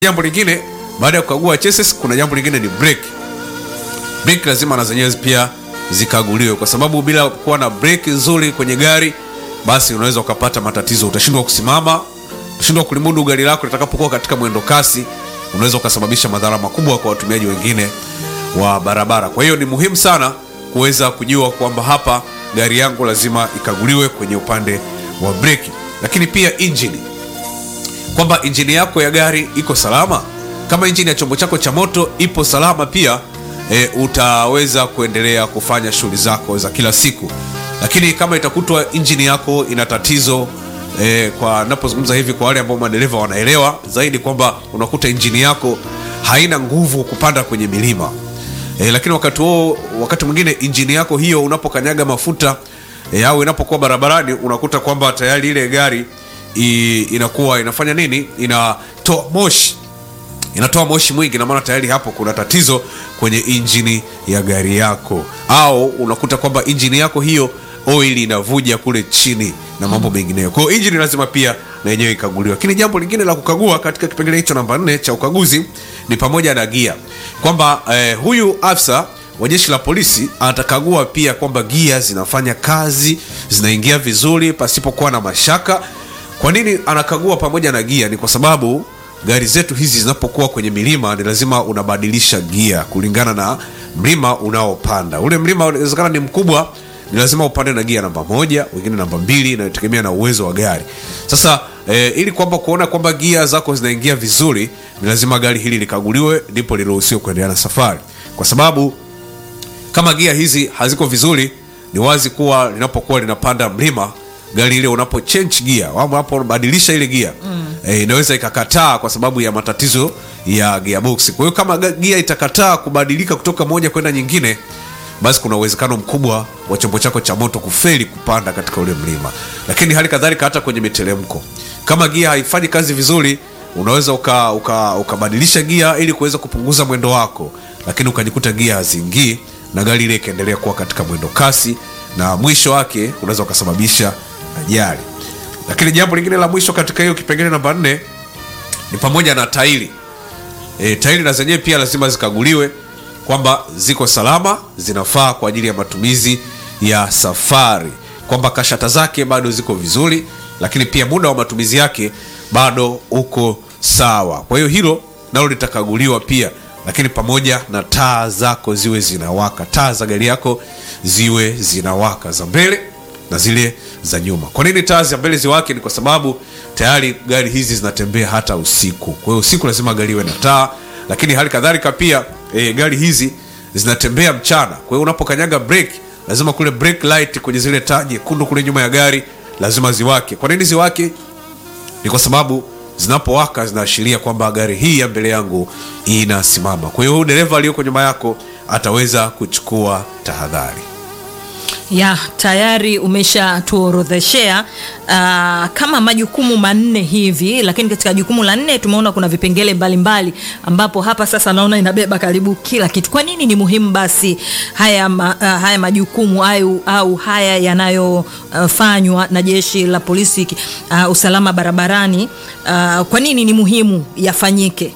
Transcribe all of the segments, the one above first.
Jambo lingine baada ya kukagua chassis, kuna jambo lingine ni brake. Brake lazima na zenyewe pia zikaguliwe, kwa sababu bila kuwa na brake nzuri kwenye gari, basi unaweza ukapata matatizo. Utashindwa kusimama, utashindwa kulimudu gari lako litakapokuwa katika mwendo kasi, unaweza ukasababisha madhara makubwa kwa watumiaji wengine wa barabara. Kwa hiyo ni muhimu sana kuweza kujua kwamba hapa gari yangu lazima ikaguliwe kwenye upande wa breki, lakini pia injini kwamba injini yako ya gari iko salama. Kama injini ya chombo chako cha moto ipo salama pia e, utaweza kuendelea kufanya shughuli zako za kila siku. Lakini kama itakutwa injini yako ina tatizo e, kwa napozungumza hivi kwa wale ambao madereva wanaelewa zaidi kwamba unakuta injini yako haina nguvu kupanda kwenye milima e, lakini wakati huo, wakati mwingine injini yako hiyo unapokanyaga mafuta e, au inapokuwa barabarani unakuta kwamba tayari ile gari i, inakuwa inafanya nini, inatoa moshi inatoa moshi mwingi, na maana tayari hapo kuna tatizo kwenye injini ya gari yako, au unakuta kwamba injini yako hiyo oil inavuja kule chini na mambo mengineyo. Kwa hiyo injini lazima pia na yenyewe ikaguliwa. Lakini jambo lingine la kukagua katika kipengele hicho namba nne cha ukaguzi ni pamoja na gia, kwamba eh, huyu afisa wa jeshi la polisi atakagua pia kwamba gia zinafanya kazi, zinaingia vizuri pasipokuwa na mashaka. Kwa nini anakagua pamoja na gia? Ni kwa sababu gari zetu hizi zinapokuwa kwenye milima ni lazima unabadilisha gia kulingana na mlima unaopanda. Ule mlima unawezekana ni mkubwa, ni lazima upande na gia namba moja, wengine namba mbili, inategemea na uwezo wa gari. Sasa e, ili kwamba kuona kwamba gia zako zinaingia vizuri, ni lazima gari hili likaguliwe, ndipo liruhusiwe kuendelea na safari, kwa sababu kama gia hizi haziko vizuri, ni wazi kuwa linapokuwa linapanda mlima gari ile unapo change gia au unapobadilisha ile gia mm. e, inaweza ikakataa kwa sababu ya matatizo ya gearbox. Kwa hiyo kama gia itakataa kubadilika kutoka moja kwenda nyingine, basi kuna uwezekano mkubwa wa chombo chako cha moto kufeli kupanda katika ule mlima. Lakini hali kadhalika hata kwenye miteremko, kama gia haifanyi kazi vizuri, unaweza ukabadilisha uka, uka gia ili kuweza kupunguza mwendo wako, lakini ukajikuta gia haziingii na gari ile ikaendelea kuwa katika mwendo kasi, na mwisho wake unaweza ukasababisha ajali. Lakini jambo lingine la mwisho katika hiyo kipengele namba nne ni pamoja na tairi. E, tairi na zenyewe pia lazima zikaguliwe kwamba ziko salama, zinafaa kwa ajili ya matumizi ya safari, kwamba kashata zake bado ziko vizuri, lakini pia muda wa matumizi yake bado uko sawa. Kwa hiyo hilo nalo litakaguliwa pia, lakini pamoja na taa zako ziwe zinawaka, taa za gari yako ziwe zinawaka za mbele na zile za nyuma. Kwa nini taa za mbele ziwake? Ni kwa sababu tayari gari hizi zinatembea hata usiku. Kwa hiyo usiku lazima gari iwe na taa, lakini hali kadhalika pia e, gari hizi zinatembea mchana. Kwa hiyo unapokanyaga brake, lazima kule brake light kwenye zile taa nyekundu kule nyuma ya gari lazima ziwake. Kwa nini ziwake? Ni kwa sababu zinapowaka zinaashiria kwamba gari hii ya mbele yangu inasimama. Kwa hiyo dereva aliyoko nyuma yako ataweza kuchukua tahadhari ya tayari umeshatuorodheshea uh, kama majukumu manne hivi, lakini katika jukumu la nne tumeona kuna vipengele mbalimbali mbali, ambapo hapa sasa naona inabeba karibu kila kitu. Kwa nini ni muhimu basi haya, ma, uh, haya majukumu au, au haya yanayofanywa uh, na jeshi la polisi uh, usalama barabarani uh, kwa nini ni muhimu yafanyike?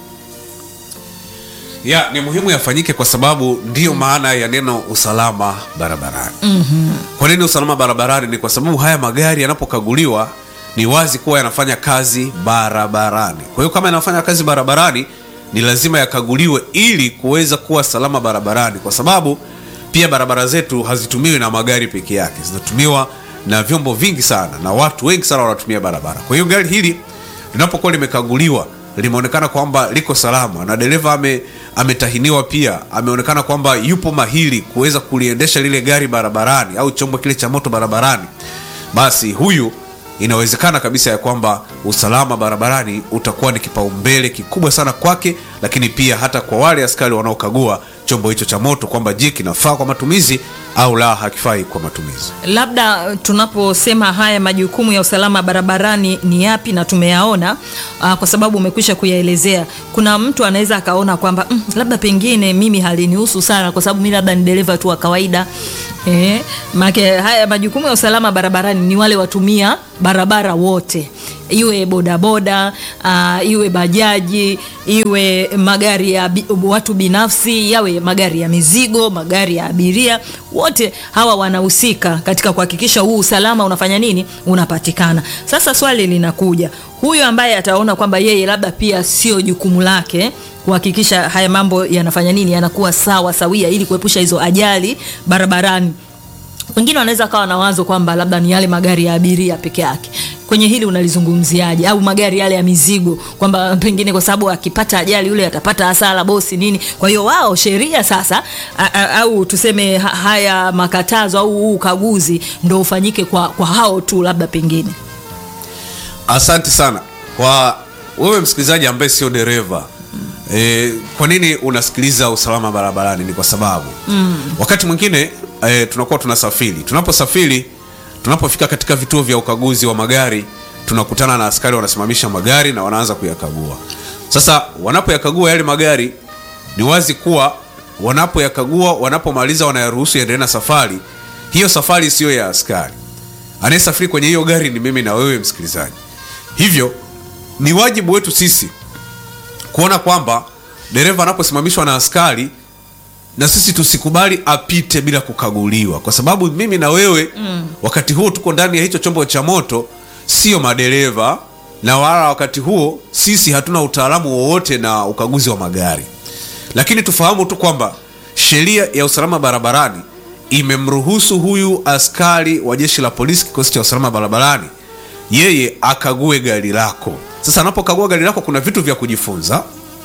ya ni muhimu yafanyike kwa sababu ndiyo maana ya neno usalama barabarani. mm-hmm. Kwa nini usalama barabarani? Ni kwa sababu haya magari yanapokaguliwa ni wazi kuwa yanafanya kazi barabarani. Kwa hiyo kama yanafanya kazi barabarani, ni lazima yakaguliwe ili kuweza kuwa salama barabarani, kwa sababu pia barabara zetu hazitumiwi na magari peke yake, zinatumiwa na vyombo vingi sana na watu wengi sana wanatumia barabara. Kwa hiyo gari hili linapokuwa limekaguliwa limeonekana kwamba liko salama na dereva ame, ametahiniwa pia, ameonekana kwamba yupo mahiri kuweza kuliendesha lile gari barabarani au chombo kile cha moto barabarani, basi huyu inawezekana kabisa ya kwamba usalama barabarani utakuwa ni kipaumbele kikubwa sana kwake, lakini pia hata kwa wale askari wanaokagua chombo hicho cha moto kwamba je, kinafaa kwa matumizi au la, hakifai kwa matumizi. Labda tunaposema haya majukumu ya usalama barabarani ni yapi na tumeyaona, uh, kwa sababu umekwisha kuyaelezea. Kuna mtu anaweza akaona kwamba mm, labda pengine mimi halinihusu sana, kwa sababu mimi labda ni dereva tu wa kawaida eh, make haya majukumu ya usalama barabarani ni wale watumia barabara wote iwe bodaboda uh, iwe bajaji iwe magari ya bi, watu binafsi yawe magari ya mizigo magari ya abiria wote hawa wanahusika katika kuhakikisha huu usalama unafanya nini unapatikana sasa swali linakuja huyu ambaye ataona kwamba yeye labda pia sio jukumu lake kuhakikisha haya mambo yanafanya nini yanakuwa sawa sawia ili kuepusha hizo ajali barabarani wengine wanaweza kawa na wazo kwamba labda ni yale magari ya abiria peke yake kwenye hili unalizungumziaje au magari yale ya mizigo kwamba pengine kwa sababu akipata ajali yule atapata hasara bosi nini kwa hiyo wao sheria sasa a, a, au tuseme ha, haya makatazo au huu ukaguzi ndo ufanyike kwa, kwa hao tu labda pengine asante sana kwa wewe msikilizaji ambaye sio dereva e, kwa nini unasikiliza usalama barabarani ni kwa sababu mm. wakati mwingine e, tunakuwa tunasafiri tunaposafiri tunapofika katika vituo vya ukaguzi wa magari tunakutana na askari wanasimamisha magari na wanaanza kuyakagua sasa wanapoyakagua yale magari ni wazi kuwa wanapoyakagua wanapomaliza wanayaruhusu yaendelee na safari hiyo safari siyo ya askari anayesafiri kwenye hiyo gari ni mimi na wewe msikilizaji hivyo ni wajibu wetu sisi kuona kwamba dereva anaposimamishwa na askari na sisi tusikubali apite bila kukaguliwa kwa sababu mimi na wewe mm. wakati huo tuko ndani ya hicho chombo cha moto sio madereva na wala wakati huo sisi hatuna utaalamu wowote na ukaguzi wa magari lakini tufahamu tu kwamba sheria ya usalama barabarani imemruhusu huyu askari wa jeshi la polisi kikosi cha usalama barabarani yeye akague gari lako sasa anapokagua gari lako kuna vitu vya kujifunza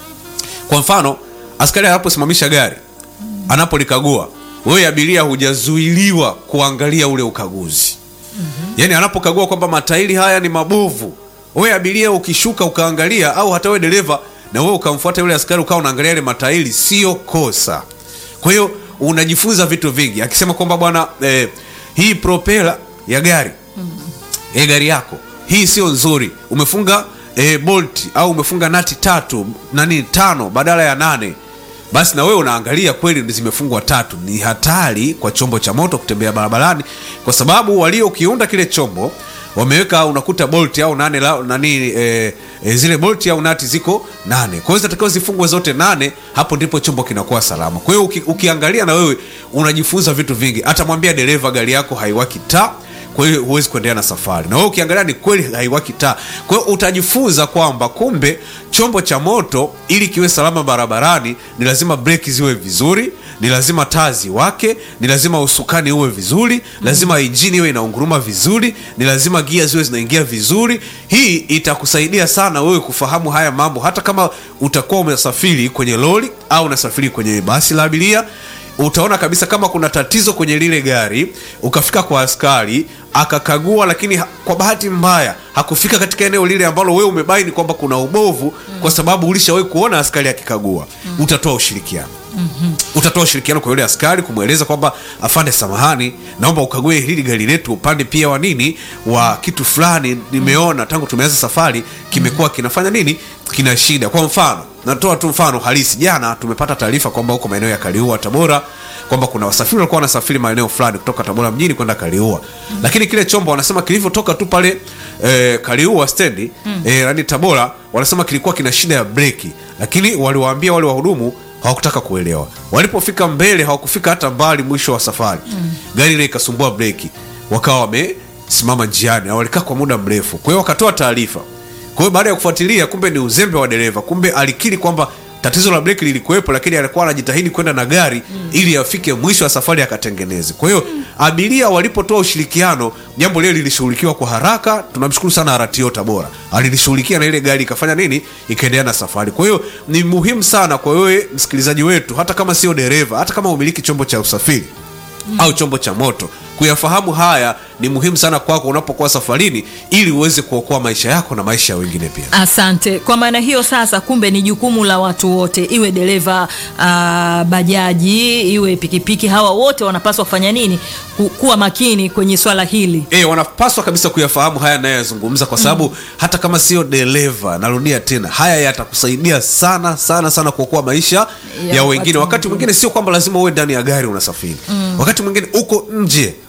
kwa mfano askari anaposimamisha gari anapolikagua wewe abiria hujazuiliwa kuangalia ule ukaguzi mm-hmm. yaani anapokagua kwamba matairi haya ni mabovu wewe abiria ukishuka ukaangalia au hata wewe dereva na wewe ukamfuata yule askari ukawa unaangalia yale matairi sio kosa kwa hiyo unajifunza vitu vingi akisema kwamba bwana eh, hii propela ya gari mm-hmm. e gari yako hii sio nzuri umefunga e, bolt au umefunga nati tatu nani tano badala ya nane basi na wewe unaangalia kweli zimefungwa tatu ni hatari kwa chombo cha moto kutembea barabarani kwa sababu waliokiunda kile chombo wameweka unakuta bolt au nane la, nani e, e, zile bolt au nati ziko nane kwa hiyo zinatakiwa zifungwe zote nane hapo ndipo chombo kinakuwa salama kwa hiyo uki, ukiangalia na wewe unajifunza vitu vingi atamwambia dereva gari yako haiwaki taa kwa hiyo huwezi kuendelea na safari na wewe ukiangalia ni kweli haiwaki taa kwa hiyo utajifunza kwamba kumbe chombo cha moto ili kiwe salama barabarani ni lazima breki ziwe vizuri ni lazima taa ziwake ni lazima usukani uwe vizuri lazima injini iwe inaunguruma vizuri ni lazima gia ziwe zinaingia vizuri hii itakusaidia sana wewe kufahamu haya mambo hata kama utakuwa umesafiri kwenye lori au unasafiri kwenye basi la abiria utaona kabisa kama kuna tatizo kwenye lile gari ukafika kwa askari akakagua lakini ha, kwa bahati mbaya hakufika katika eneo lile ambalo wewe umebaini kwamba kuna ubovu mm. kwa sababu ulishawahi kuona askari akikagua mm. utatoa ushirikiano mm-hmm. utatoa ushirikiano kwa yule askari kumweleza kwamba afande samahani naomba ukague hili gari letu upande pia wa nini wa kitu fulani nimeona tangu tumeanza safari kimekuwa kinafanya nini kina shida kwa mfano natoa tu mfano halisi jana tumepata taarifa kwamba huko maeneo ya kaliua tabora kwamba kuna wasafiri walikuwa wanasafiri maeneo fulani kutoka tabora mjini kwenda kaliua mm. lakini kile chombo wanasema kilivyotoka tu pale e, kaliua stendi mm. e, yani tabora wanasema kilikuwa kina shida ya breki lakini waliwaambia wale wahudumu hawakutaka kuelewa walipofika mbele hawakufika hata mbali mwisho wa safari mm. gari ile ikasumbua breki wakawa wamesimama njiani na walikaa kwa muda mrefu kwa hiyo wakatoa taarifa kwa hiyo baada ya kufuatilia kumbe ni uzembe wa dereva kumbe alikiri kwamba tatizo la breki lilikuwepo lakini alikuwa anajitahidi kwenda na gari mm. ili afike mwisho wa safari akatengeneze kwa hiyo mm. abiria walipotoa ushirikiano jambo lile lilishughulikiwa kwa haraka tunamshukuru sana RTO tabora alilishughulikia na ile gari ikafanya nini ikaendelea na safari kwa hiyo ni muhimu sana kwa wewe msikilizaji wetu hata kama sio dereva hata kama umiliki chombo cha usafiri mm. au chombo cha moto kuyafahamu haya ni muhimu sana kwako unapokuwa safarini ili uweze kuokoa maisha yako na maisha ya wengine pia asante kwa maana hiyo sasa kumbe ni jukumu la watu wote iwe dereva uh, bajaji iwe pikipiki hawa wote wanapaswa kufanya nini Ku, kuwa makini kwenye swala hili e, wanapaswa kabisa kuyafahamu haya nayoyazungumza kwa sababu mm. hata kama sio dereva narudia tena haya yatakusaidia sana sana sana kuokoa maisha ya, Ya wengine watu wakati mwingine sio kwamba lazima uwe ndani ya gari unasafiri mm. wakati mwingine uko nje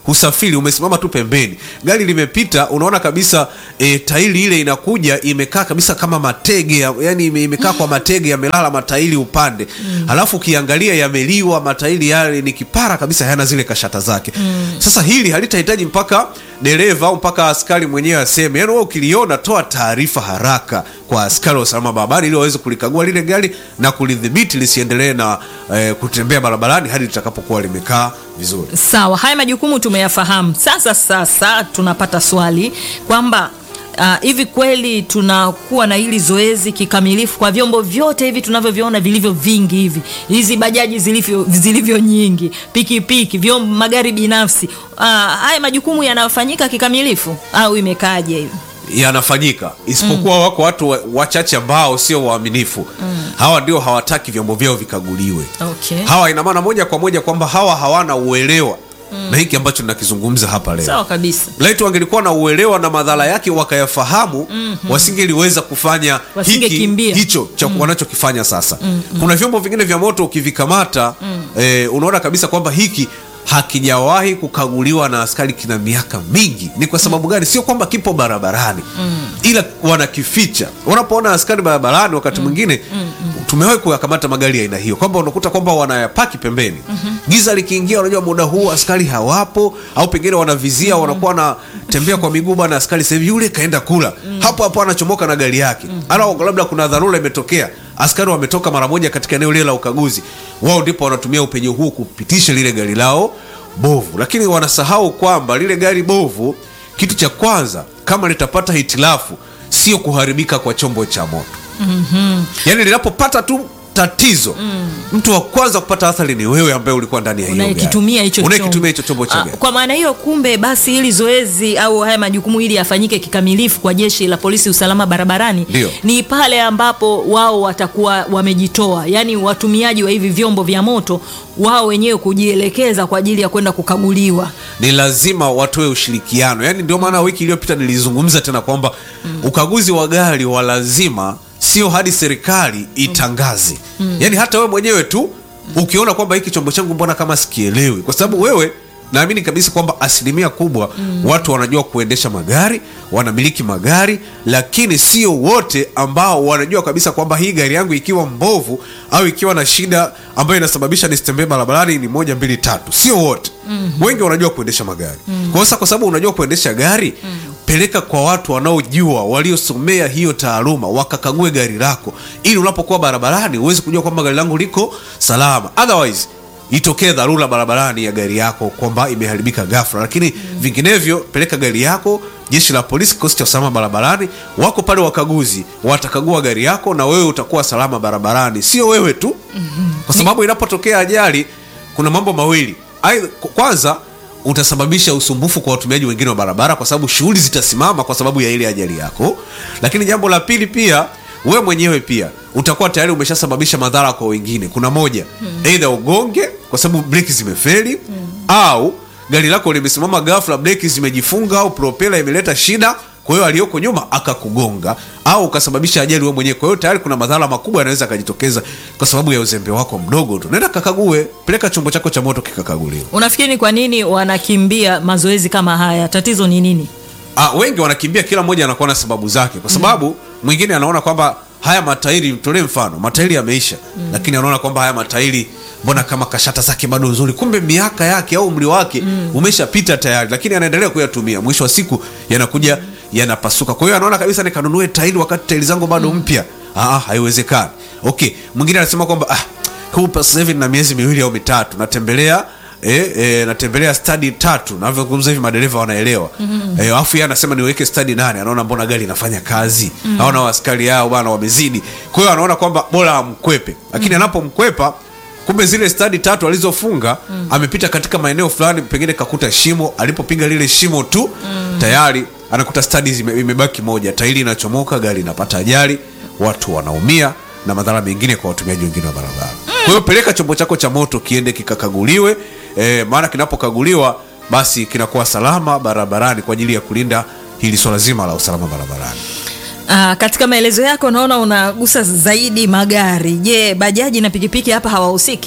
husafiri umesimama tu pembeni gari limepita unaona kabisa e, tairi ile inakuja imekaa kabisa kama matege ya- yani ime, imekaa kwa matege yamelala matairi upande mm. halafu ukiangalia yameliwa matairi yale ni kipara kabisa hayana zile kashata zake mm. sasa hili halitahitaji mpaka dereva au mpaka askari mwenyewe aseme yani wewe ukiliona toa taarifa haraka kwa askari wa usalama barabarani ili waweze kulikagua lile gari na kulidhibiti lisiendelee na eh, kutembea barabarani hadi litakapokuwa limekaa vizuri Sawa, haya majukumu tumeyafahamu. Sasa sasa tunapata swali kwamba uh, hivi kweli tunakuwa na hili zoezi kikamilifu kwa vyombo vyote hivi tunavyoviona vilivyo vingi hivi, hizi bajaji zilivyo, zilivyo nyingi, pikipiki, vyombo, magari binafsi uh, haya majukumu yanafanyika kikamilifu au imekaaje hivi? yanafanyika isipokuwa mm. wako watu wa- wachache ambao sio waaminifu mm. hawa ndio hawataki vyombo vyao vikaguliwe Okay. hawa ina maana moja kwa moja kwamba hawa hawana uelewa mm. na hiki ambacho ninakizungumza hapa leo Sawa kabisa. laiti wangelikuwa na uelewa na madhara yake wakayafahamu mm-hmm. wasingeliweza kufanya hiki, Wasingekimbia. hicho cha mm. wanachokifanya sasa mm-hmm. kuna vyombo vingine vya moto ukivikamata mm. eh, unaona kabisa kwamba hiki hakijawahi kukaguliwa na askari kina miaka mingi ni kwa sababu gani sio kwamba kipo barabarani mm. ila wanakificha unapoona askari barabarani wakati mwingine mm. tumewahi kuyakamata magari ya aina hiyo kwamba unakuta kwamba wanayapaki pembeni mm-hmm. giza likiingia unajua muda huu askari hawapo au pengine wanavizia mm. wanakuwa wanatembea kwa miguu bana askari sahivi yule kaenda kula mm. hapo hapo anachomoka na gari yake mm. ala labda kuna dharura imetokea askari wametoka mara moja katika eneo lile la ukaguzi wao ndipo wanatumia upenyo huu kupitisha lile gari lao bovu lakini wanasahau kwamba lile gari bovu kitu cha kwanza kama litapata hitilafu sio kuharibika kwa chombo cha moto mm-hmm. yaani linapopata tu tatizo mm. mtu wa kwanza kupata athari ni wewe ambaye ulikuwa ndani ya hiyo gari. unayekitumia hicho unayekitumia hicho chombo cha Ah, gari Kwa maana hiyo, kumbe basi hili zoezi au haya majukumu ili yafanyike kikamilifu kwa jeshi la polisi usalama barabarani Ndio. ni pale ambapo wao watakuwa wamejitoa, yaani watumiaji wa hivi vyombo vya moto wao wenyewe kujielekeza kwa ajili ya kwenda kukaguliwa. ni lazima watoe ushirikiano yaani ndio maana wiki iliyopita nilizungumza tena kwamba mm. ukaguzi wa gari wa lazima sio hadi serikali itangaze mm. yaani hata wewe mwenyewe tu ukiona kwamba hiki chombo changu mbona kama sikielewi kwa sababu wewe naamini kabisa kwamba asilimia kubwa mm. watu wanajua kuendesha magari wanamiliki magari lakini sio wote ambao wanajua kabisa kwamba hii gari yangu ikiwa mbovu au ikiwa na shida ambayo inasababisha nisitembee barabarani ni moja mbili tatu sio wote mm-hmm. wengi wanajua kuendesha magari mm-hmm. kwa sasa kwa sababu unajua kuendesha gari mm-hmm. peleka kwa watu wanaojua waliosomea hiyo taaluma wakakague gari lako ili unapokuwa barabarani uweze kujua kwamba gari langu liko salama otherwise itokee dharura barabarani ya gari yako kwamba imeharibika ghafla lakini mm. vinginevyo peleka gari yako jeshi la polisi kikosi cha usalama barabarani wako pale wakaguzi watakagua gari yako na wewe utakuwa salama barabarani sio wewe tu mm-hmm. kwa sababu inapotokea ajali kuna mambo mawili Aidha, kwanza utasababisha usumbufu kwa watumiaji wengine wa barabara kwa sababu shughuli zitasimama kwa sababu ya ile ajali yako lakini jambo la pili pia we mwenyewe pia utakuwa tayari umeshasababisha madhara kwa wengine kuna moja hmm. eidha ugonge kwa sababu breki zimefeli hmm. au gari lako limesimama ghafla breki zimejifunga au propela imeleta shida kwa hiyo aliyoko nyuma akakugonga au ukasababisha ajali wewe mwenyewe kwa hiyo tayari kuna madhara makubwa yanaweza akajitokeza kwa sababu ya uzembe wako mdogo tu nenda kakague peleka chombo chako cha moto kikakaguliwa Unafikiri ni kwa nini wanakimbia mazoezi kama haya? Tatizo ni nini? Ah, wengi wanakimbia kila mmoja anakuwa na sababu zake kwa sababu mm. mwingine anaona kwamba haya matairi tolee mfano matairi yameisha mm. lakini anaona kwamba haya matairi mbona kama kashata zake bado nzuri kumbe miaka yake au umri wake mm. umeshapita tayari lakini anaendelea kuyatumia mwisho wa siku yanakuja mm. yanapasuka kwa hiyo anaona kabisa nikanunue tairi wakati tairi zangu bado mpya ah, haiwezekani okay mwingine anasema kwamba ah, huu sasa hivi na miezi miwili au mitatu natembelea E, e, natembelea stadi tatu navyozungumza hivi madereva wanaelewa mm-hmm. e, afu yeye anasema niweke stadi nane anaona mbona gari inafanya kazi mm-hmm. aona askari yao bana wamezidi kwa hiyo anaona kwamba bora amkwepe lakini mm-hmm. anapomkwepa kumbe zile stadi tatu alizofunga mm. amepita katika maeneo fulani pengine kakuta shimo alipopiga lile shimo tu mm. tayari anakuta stadi zime- imebaki moja tairi inachomoka gari inapata ajali watu wanaumia na madhara mengine kwa watumiaji wengine wa barabara kwa hiyo peleka chombo chako cha moto kiende kikakaguliwe e, maana kinapokaguliwa basi kinakuwa salama barabarani kwa ajili ya kulinda hili swala zima la usalama barabarani Uh, katika maelezo yako naona unagusa zaidi magari. Je, bajaji na pikipiki hapa hawahusiki?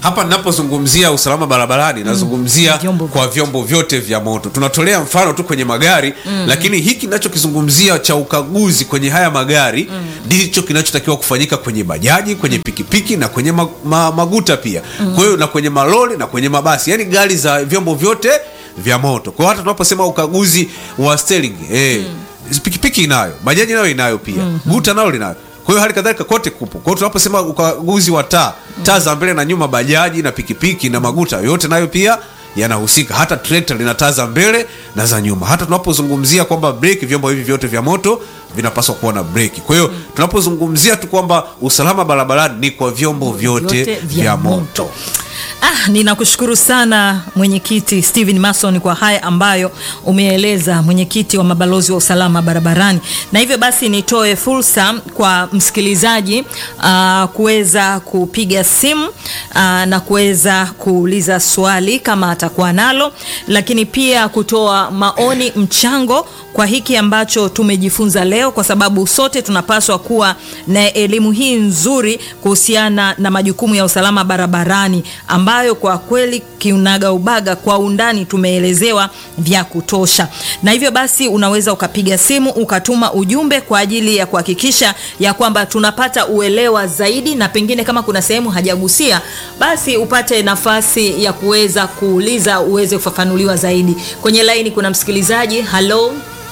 hapa ninapozungumzia usalama barabarani nazungumzia Vyombo kwa vyombo vyote vya moto tunatolea mfano tu kwenye magari lakini hiki ninachokizungumzia cha ukaguzi kwenye haya magari ndicho kinachotakiwa kufanyika kwenye bajaji kwenye pikipiki na kwenye ma, ma, maguta pia kwa hiyo na kwenye malori na kwenye mabasi yani gari za vyombo vyote vya moto kwa hiyo hata tunaposema ukaguzi wa steering eh, pikipiki inayo bajaji nayo inayo pia guta nalo linayo kwa hiyo hali kadhalika kote kupo kwa hiyo tunaposema ukaguzi wa taa taa za mbele na nyuma bajaji na pikipiki na maguta yote nayo pia yanahusika hata trekta lina taa za mbele na za nyuma hata tunapozungumzia kwamba breki vyombo hivi vyote vya moto vinapaswa kuwa na breki kwa hiyo tunapozungumzia tu kwamba usalama barabarani ni kwa vyombo vyote, Vyote vya vya moto. moto Ah, ninakushukuru sana mwenyekiti Steven Mason kwa haya ambayo umeeleza, mwenyekiti wa mabalozi wa usalama barabarani. Na hivyo basi nitoe fursa kwa msikilizaji ah, kuweza kupiga simu ah, na kuweza kuuliza swali kama atakuwa nalo, lakini pia kutoa maoni, mchango kwa hiki ambacho tumejifunza leo, kwa sababu sote tunapaswa kuwa na elimu hii nzuri kuhusiana na majukumu ya usalama barabarani ambayo kwa kweli kiunaga ubaga kwa undani tumeelezewa vya kutosha. Na hivyo basi unaweza ukapiga simu ukatuma ujumbe kwa ajili ya kuhakikisha ya kwamba tunapata uelewa zaidi, na pengine kama kuna sehemu hajagusia, basi upate nafasi ya kuweza kuuliza uweze kufafanuliwa zaidi. Kwenye laini kuna msikilizaji. Halo,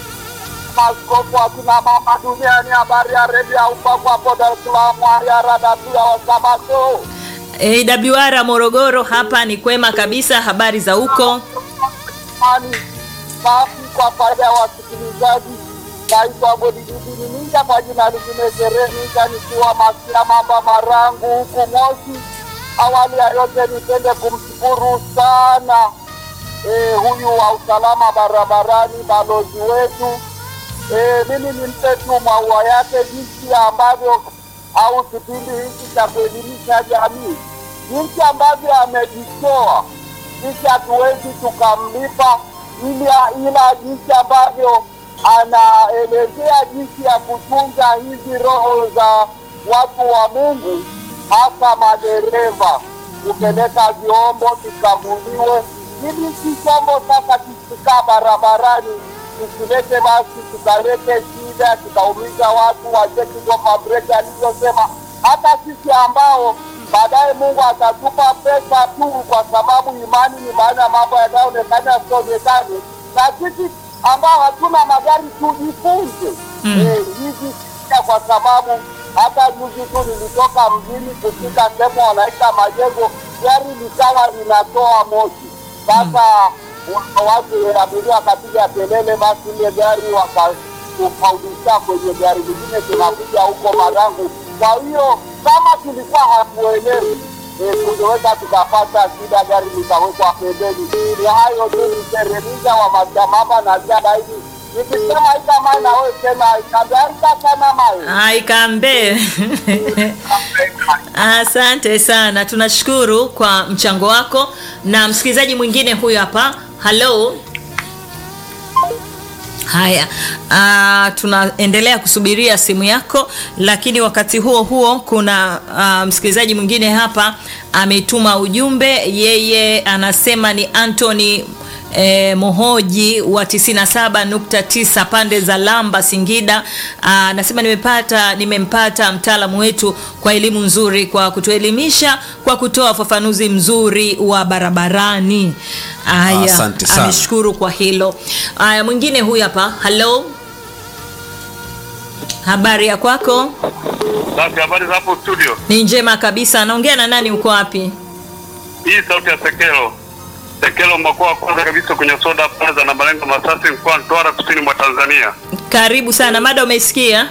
Maaskofu akina mama duniani, habari ya redio ya upako hapo Dar es Salaam, hali ya rada tu ya Wasabato. AWR Morogoro, hapa ni kwema kabisa. Habari za huko? Ani safi kwa faida ya wasikilizaji. Naitwa Godididi Ninja, kwa jina lingine Sherehe Ninja, nikiwa Masia Mamba Marangu huku Moshi. Awali ya yote nipende kumshukuru sana eh, huyu wa usalama barabarani, balozi wetu Eh, mimi nimpe tu maua yake jinsi ambavyo au kipindi hiki cha kuelimisha jamii, jinsi ambavyo amejitoa. Sisi hatuwezi tukamlipa, ila ila jinsi ambavyo anaelezea jinsi ya kutunza hizi roho za watu wa Mungu, hasa madereva, kupeleka vyombo vikaguliwe, ili si chombo sasa kikikaa barabarani tusilete basi tukalete shida tukaumiza watu wacheki kwamba breki alivyosema. Hata sisi ambao baadaye Mungu atatupa pesa tu, kwa sababu imani ni maana ya mambo yanayoonekana yasionekane, na sisi ambao hatuna magari tujifunze eh, hizi shida, kwa sababu hata juzi tu nilitoka mjini kufika sehemu wanaita majengo, gari likawa linatoa moshi. Sasa watu abiria wakapiga kelele, basi ile gari wakafaudisha kwenye gari lingine, tunakuja huko Marangu. Kwa hiyo kama tulikuwa hatuelewi eh, tungeweza tukapata shida, gari likawekwa pembeni. Ni hayo tu, niteremiza wa matamama na jada hivi nikisema ikama na wewe sema ikabarika sana mawe Aikambe. Asante sana, tunashukuru kwa mchango wako. Na msikilizaji mwingine huyu hapa. Halo. Haya, ah, tunaendelea kusubiria simu yako, lakini wakati huo huo kuna ah, msikilizaji mwingine hapa ametuma ujumbe. Yeye anasema ni Anthony E, Mohoji wa 97.9 pande za Lamba Singida. Aa, Anasema nimepata nimempata mtaalamu wetu kwa elimu nzuri kwa kutuelimisha kwa kutoa ufafanuzi mzuri wa barabarani. Haya, Asante sana. ameshukuru kwa hilo. Haya, mwingine huyu hapa. Halo, habari ya kwako? Basi habari za hapo studio. Ni njema kabisa. Naongea na nani? Uko wapi? Hii sauti ya Sekelo. Sekelo mkoa wa kwanza kabisa kwenye soda plaza na malengo Masasi mkoa wa Mtwara kusini mwa Tanzania. Karibu sana. Mada umeisikia?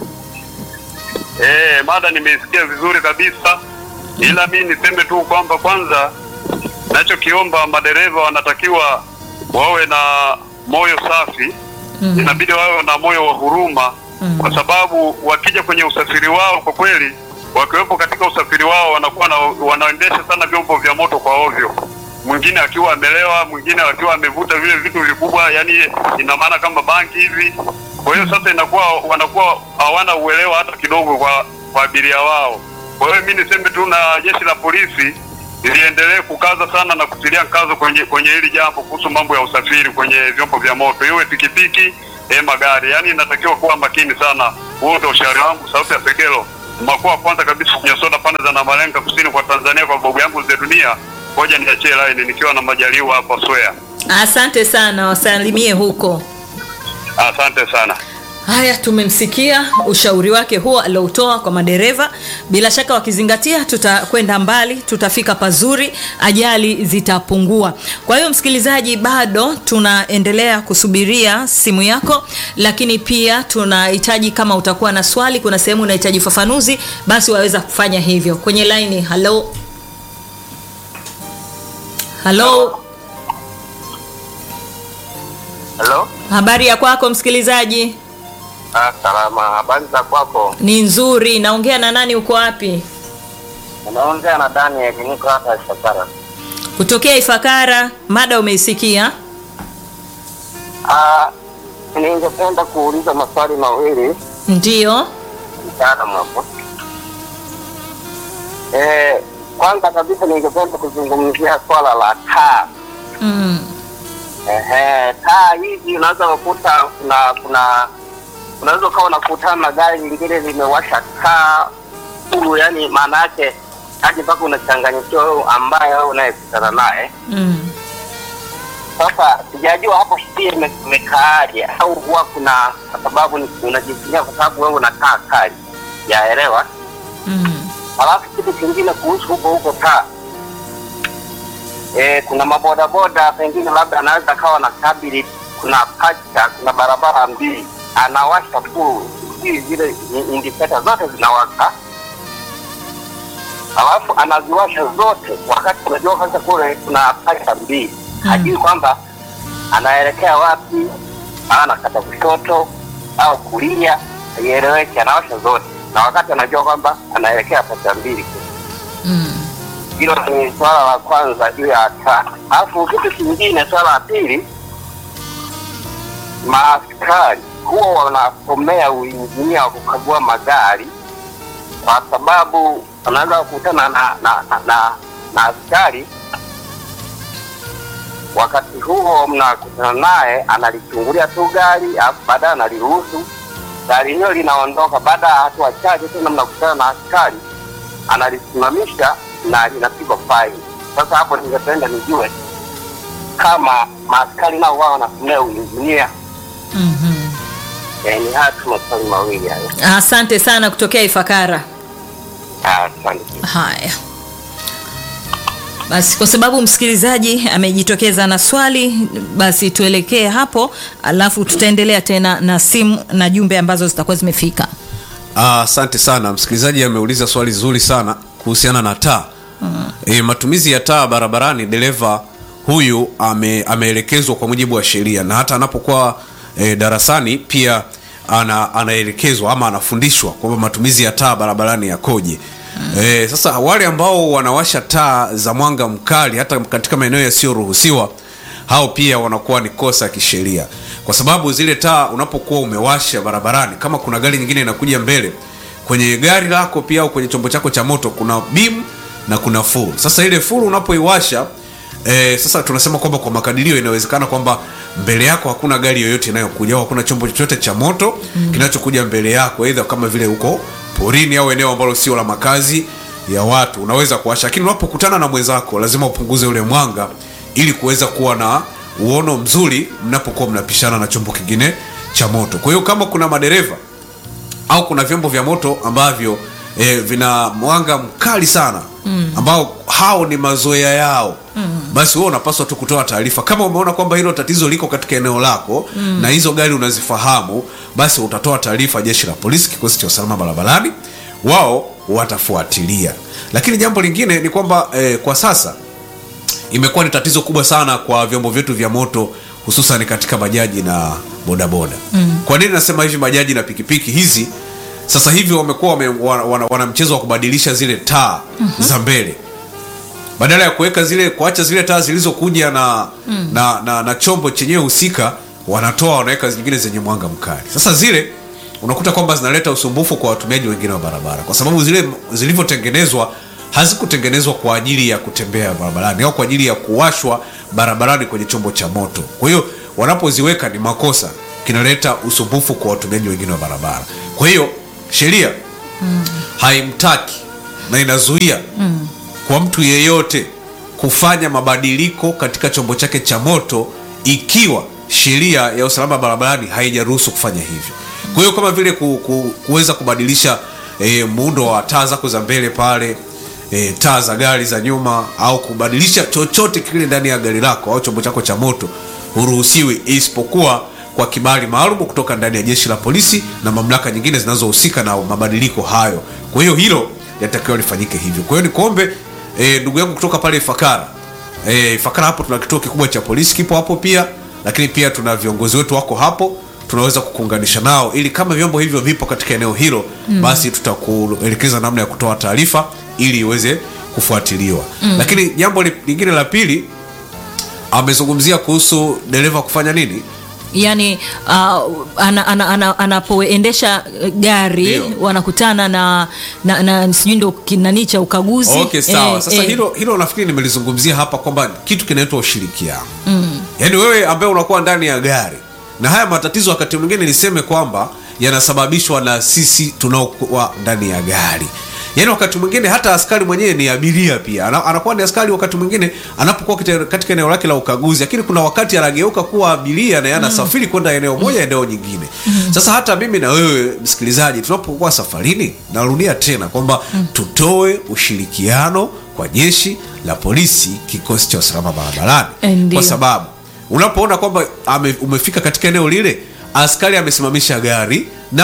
Eh, mada nimeisikia vizuri kabisa. Ila mimi niseme tu kwamba kwanza nachokiomba madereva wanatakiwa wawe na moyo safi. Inabidi wawe na moyo wa huruma kwa sababu wakija kwenye usafiri wao kwa kweli wakiwepo katika usafiri wao wanakuwa na, wanaendesha sana vyombo vya moto kwa ovyo mwingine akiwa amelewa, mwingine akiwa amevuta vile vitu vikubwa, yani ina maana kama banki hivi. Kwa hiyo sasa inakuwa wanakuwa hawana uelewa hata kidogo kwa kwa abiria wao. Kwa hiyo mimi niseme tu na jeshi la polisi liendelee kukaza sana na kutilia mkazo kwenye kwenye hili jambo kuhusu mambo ya usafiri kwenye vyombo vya moto, iwe pikipiki e magari, yaani inatakiwa kuwa makini sana. Huo ndio ushauri wangu. Sauti ya Segelo, mkoa wa kwanza kabisa kwenye soda pande za Namalenga kusini kwa Tanzania, kwa babu yangu ze dunia. Ngoja niachie line nikiwa na majaliwa hapa Swea. Asante sana, wasalimie huko. Asante sana. Haya, tumemsikia ushauri wake huo aliotoa kwa madereva. Bila shaka wakizingatia, tutakwenda mbali, tutafika pazuri, ajali zitapungua. Kwa hiyo, msikilizaji, bado tunaendelea kusubiria simu yako, lakini pia tunahitaji, kama utakuwa na swali, kuna sehemu unahitaji ufafanuzi, basi waweza kufanya hivyo kwenye laini. Halo, halo, Halo? habari ya kwako msikilizaji? Ah, salama. Habari za kwako? Ni nzuri. Naongea na nani? Uko wapi? Unaongea na Daniel, niko hapa Shakara. Kutokea Ifakara. Mada umeisikia? Ah, ningependa kuuliza maswali mawili Ndiyo. mtaalamu hapo. Eh, kwanza kabisa ningependa kuzungumzia swala la taa. Mm. Ehe, taa hizi unaweza kukuta kuna kuna unaweza ukawa unakutana na gari lingine limewasha taa huru, yani maana yake hadi mpaka unachanganyikiwa wewe ambaye wewe unayekutana naye. Mm. Sasa sijajua hapo pia ime- imekaaje, au huwa kuna kwa sababu ni- unajifikiria kwa sababu wewe unakaa kali, yaelewa. Mm. Halafu kitu kingine kuhusu huko huko taa e, kuna mabodaboda pengine labda anaweza akawa na kabili, kuna pacha, kuna barabara mbili, anawasha tu hii zile i- indicator zote zinawaka, halafu anaziwasha zote, wakati unajua kwanza kule kuna pacha mbili, hajui kwamba anaelekea wapi, au anakata kushoto au kulia, haieleweki, anawasha zote, na wakati anajua kwamba anaelekea pacha mbili Mm. hilo ni swala la kwanza juu ya taa. Alafu kitu kingine, swala la pili, maaskari huwa wanasomea uinjinia wa kukagua magari, kwa sababu wanaweza kukutana na na, na, na, na askari wakati huo mnakutana naye, analichungulia tu gari, alafu baadaye analiruhusu gari hilo linaondoka. Baada ya hatua chache tena mnakutana na askari analisimamisha na linapigwa faini. Sasa hapo ningependa nijue kama maaskari nao wao wanasomea uinjinia. Mhm. Eh, ni haya tu maswali mawili hayo. Asante sana kutokea Ifakara. Ah, Asante. Haya. Basi kwa sababu msikilizaji amejitokeza na swali, basi tuelekee hapo, alafu tutaendelea tena na simu na jumbe ambazo zitakuwa zimefika. Ah, Asante sana msikilizaji, ameuliza swali zuri sana kuhusiana na taa mm. E, matumizi ya taa barabarani. Dereva huyu ame, ameelekezwa kwa mujibu wa sheria na hata anapokuwa e, darasani pia ana, anaelekezwa ama anafundishwa kwamba matumizi ya taa barabarani yakoje. mm. E, sasa wale ambao wanawasha taa za mwanga mkali hata katika maeneo yasiyoruhusiwa hao pia wanakuwa ni kosa ya kisheria, kwa sababu zile taa unapokuwa umewasha barabarani, kama kuna gari nyingine inakuja mbele, kwenye gari lako pia au kwenye chombo chako cha moto kuna beam na kuna full. Sasa ile full unapoiwasha e, sasa tunasema kwamba kwa makadirio inawezekana kwamba mbele yako hakuna gari yoyote inayokuja au hakuna chombo chochote cha moto mm. kinachokuja mbele yako, aidha kama vile huko porini au eneo ambalo sio la makazi ya watu, unaweza kuwasha, lakini unapokutana na mwenzako lazima upunguze ule mwanga ili kuweza kuwa na uono mzuri mnapokuwa mnapishana na chombo kingine cha moto. Kwa hiyo kama kuna madereva au kuna vyombo vya moto ambavyo e, vina mwanga mkali sana mm. ambao hao ni mazoea yao mm. basi wewe unapaswa tu kutoa taarifa kama umeona kwamba hilo tatizo liko katika eneo lako mm. na hizo gari unazifahamu, basi utatoa taarifa jeshi la polisi, kikosi cha usalama barabarani, wao watafuatilia. Lakini jambo lingine ni kwamba e, kwa sasa imekuwa ni tatizo kubwa sana kwa vyombo vyetu vya moto hususan katika bajaji na bodaboda mm. kwa nini nasema hivi bajaji na pikipiki hizi sasa hivi wamekuwa wame, wana, wana, wana mchezo wa kubadilisha zile taa mm-hmm. za mbele badala ya kuweka zile kuacha zile taa zilizokuja na, mm. na, na, na chombo chenyewe husika wanatoa wanaweka zingine zenye mwanga mkali sasa zile unakuta kwamba zinaleta usumbufu kwa watumiaji wengine wa barabara kwa sababu zile zilivyotengenezwa hazikutengenezwa kwa ajili ya kutembea barabarani au kwa ajili ya kuwashwa barabarani kwenye chombo cha moto kwa hiyo wanapoziweka ni makosa kinaleta usumbufu kwa watumiaji wengine wa barabara kwa hiyo sheria haimtaki na inazuia kwa mtu yeyote kufanya mabadiliko katika chombo chake cha moto ikiwa sheria ya usalama barabarani haijaruhusu kufanya hivyo kwa hiyo kama vile ku, ku, kuweza kubadilisha e, muundo wa taa zako za mbele pale e, taa za gari za nyuma au kubadilisha chochote kile ndani ya gari lako au chombo chako cha moto huruhusiwi isipokuwa kwa kibali maalum kutoka ndani ya jeshi la polisi na mamlaka nyingine zinazohusika na mabadiliko hayo kwa hiyo hilo yatakiwa lifanyike hivyo kwa hiyo nikuombe e, ndugu yangu kutoka pale ifakara e, ifakara hapo tuna kituo kikubwa cha polisi kipo hapo pia lakini pia tuna viongozi wetu wako hapo tunaweza kukuunganisha nao ili kama vyombo hivyo vipo katika eneo hilo mm. basi tutakuelekeza namna ya kutoa taarifa ili iweze kufuatiliwa mm. lakini jambo li- lingine la pili amezungumzia kuhusu dereva kufanya nini yani uh, ana, ana, ana, anapoendesha gari Ndio. wanakutana na, na, na sijui ndo kinani cha ukaguzi okay sawa Eh, sasa eh, hilo hilo nafikiri nimelizungumzia hapa kwamba kitu kinaitwa ushirikiano mm. yaani wewe ambaye unakuwa ndani ya gari na haya matatizo wakati mwingine niseme kwamba yanasababishwa na sisi tunaokuwa ndani ya gari yaani wakati mwingine hata askari mwenyewe ni abiria pia Ana, anakuwa ni askari wakati mwingine anapokuwa kite- katika eneo lake la ukaguzi lakini kuna wakati anageuka kuwa abiria na yeye anasafiri kwenda eneo moja eneo nyingine sasa hata mimi na wewe msikilizaji tunapokuwa safarini narudia tena kwamba tutoe ushirikiano kwa jeshi la polisi kikosi cha usalama barabarani Ndio. kwa sababu unapoona kwamba ame, umefika katika eneo lile askari amesimamisha gari na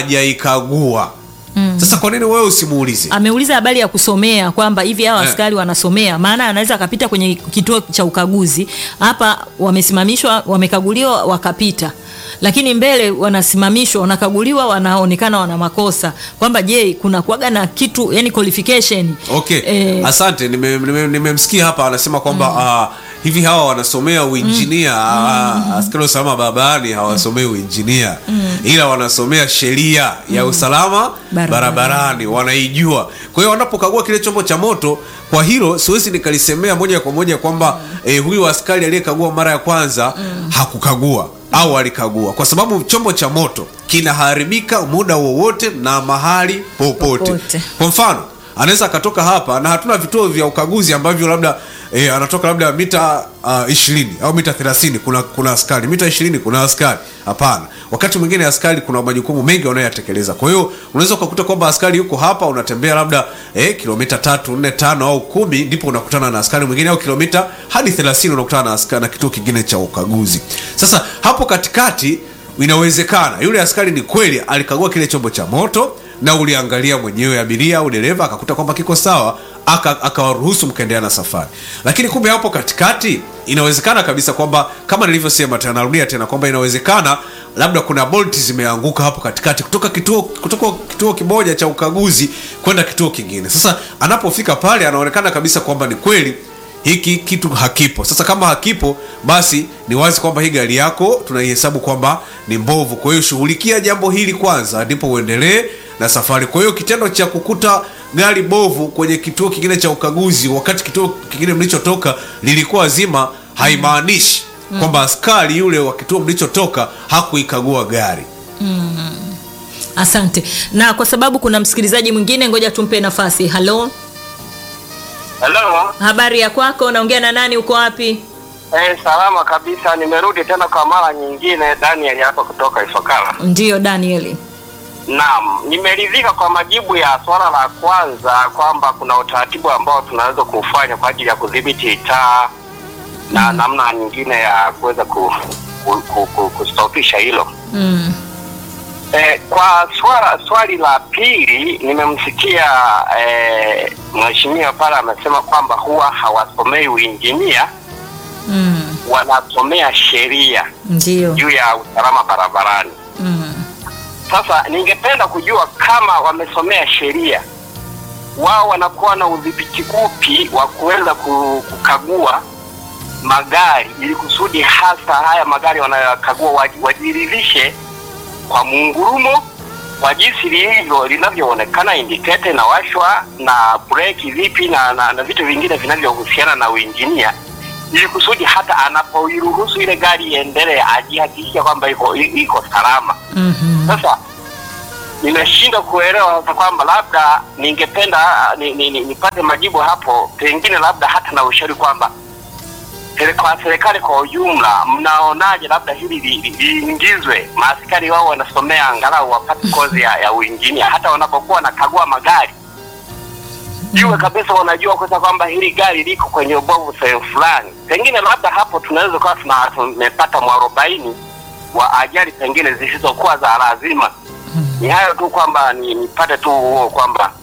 hajaikagua mm. sasa kwa nini wewe usimuulize ameuliza habari ya kusomea kwamba hivi hawa Eh. askari wanasomea maana anaweza akapita kwenye kituo cha ukaguzi hapa wamesimamishwa wamekaguliwa wakapita lakini mbele wanasimamishwa wanakaguliwa wanaonekana wana makosa kwamba je kuna kuaga na kitu yani qualification okay Eh, asante nimemsikia nime, nime nimemsikia hapa anasema kwamba mm. hivi hawa wanasomea uinjinia mm. askari wa usalama barabarani hawasomei uinjinia mm. ila wanasomea sheria ya usalama Barabarani. barabarani wanaijua kwa hiyo wanapokagua kile chombo cha moto kwa hilo siwezi nikalisemea moja kwa moja kwamba eh, huyu askari aliyekagua mara ya kwanza hakukagua au alikagua kwa sababu chombo cha moto kinaharibika muda wowote na mahali popote Popote. kwa mfano anaweza akatoka hapa na hatuna vituo vya ukaguzi ambavyo labda e, anatoka labda mita ishirini au mita thelathini kuna kuna askari mita ishirini kuna askari hapana wakati mwingine askari kuna majukumu mengi wanayoyatekeleza kwa hiyo unaweza ukakuta kwamba askari yuko hapa unatembea labda e, kilomita tatu nne tano au kumi ndipo unakutana na askari mwingine au kilomita hadi thelathini unakutana na, askari, na kituo kingine cha ukaguzi sasa hapo katikati inawezekana yule askari ni kweli alikagua kile chombo cha moto na uliangalia mwenyewe abiria au dereva akakuta kwamba kiko sawa aka- akawaruhusu mkaendelea na safari lakini kumbe hapo katikati inawezekana kabisa kwamba kama nilivyosema tena narudia tena kwamba inawezekana labda kuna bolti zimeanguka hapo katikati kutoka kituo kutoka kituo kimoja cha ukaguzi kwenda kituo kingine sasa anapofika pale anaonekana kabisa kwamba ni kweli hiki kitu hakipo sasa kama hakipo basi ni wazi kwamba hii gari yako tunaihesabu kwamba ni mbovu kwa hiyo shughulikia jambo hili kwanza ndipo uendelee na safari kwa hiyo kitendo cha kukuta gari bovu kwenye kituo kingine cha ukaguzi wakati kituo kingine mlichotoka lilikuwa zima haimaanishi kwamba askari yule wa kituo mlichotoka hakuikagua gari asante na kwa sababu kuna msikilizaji mwingine ngoja tumpe nafasi halo Hello. habari ya kwako naongea na nani uko wapi Eh, salama kabisa. Nimerudi tena kwa mara nyingine, Daniel hapa kutoka Ifakara. ndiyo danieli Naam, nimeridhika kwa majibu ya swala la kwanza kwamba kuna utaratibu ambao tunaweza kufanya kwa ajili ya kudhibiti taa na namna nyingine ya kuweza ku, ku, ku, ku, kustopisha hilo. mm. Eh, kwa swala swali la pili nimemsikia eh, mheshimiwa pale amesema kwamba huwa hawasomei uinjinia, Mm. wanasomea sheria ndiyo juu ya usalama barabarani. mm. Sasa ningependa kujua kama wamesomea sheria, wao wanakuwa na udhibiti upi wa kuweza ku- kukagua magari ili kusudi hasa haya magari wanayokagua waji- wajiridhishe kwa muungurumo kwa jinsi lilivyo linavyoonekana, indicator inawashwa na breki vipi na, na, na vitu vingine vinavyohusiana na uinjinia, ili kusudi hata anapoiruhusu ile gari iendelee ajihakikisha kwamba iko iko salama. Mhm. Sasa nimeshindwa kuelewa sasa kwamba labda ningependa ni, ni, ni, nipate majibu hapo, pengine labda hata na ushauri kwamba sere- kwa serikali kwa ujumla, mnaonaje labda hili li- li- liingizwe, maaskari wao wanasomea angalau wapate kozi ya, ya uinjinia, hata wanapokuwa wanakagua magari jue kabisa wanajua kwanza kwamba hili gari liko kwenye ubovu sehemu fulani. Pengine labda hapo tunaweza kuwa tuna- tumepata mwarobaini wa ajali pengine zisizokuwa za lazima. Ni hayo tu kwamba ni- nipate tu huo kwamba